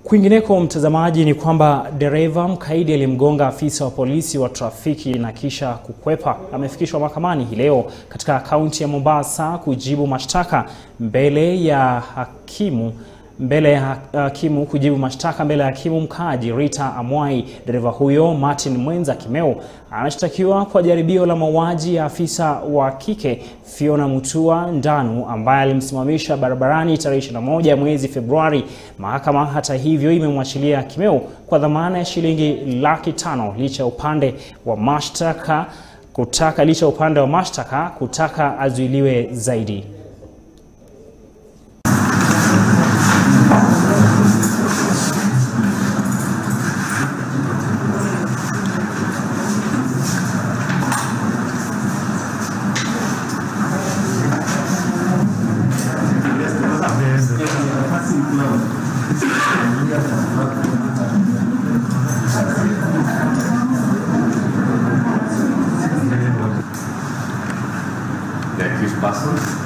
Kwingineko mtazamaji, ni kwamba dereva mkaidi aliyemgonga afisa wa polisi wa trafiki na kisha kukwepa amefikishwa mahakamani hii leo katika kaunti ya Mombasa kujibu mashtaka mbele ya hakimu mbele ya hakimu kujibu mashtaka mbele ya hakimu mkaaji Rita Amwai. Dereva huyo Martin Mwenza Kimeu anashtakiwa kwa jaribio la mauaji ya afisa wa kike Fiona Mutua Ndanu ambaye alimsimamisha barabarani tarehe 21 mwezi Februari. Mahakama hata hivyo imemwachilia Kimeu kwa dhamana ya shilingi laki tano licha ya upande wa mashtaka kutaka licha ya upande wa mashtaka kutaka azuiliwe zaidi. The accused person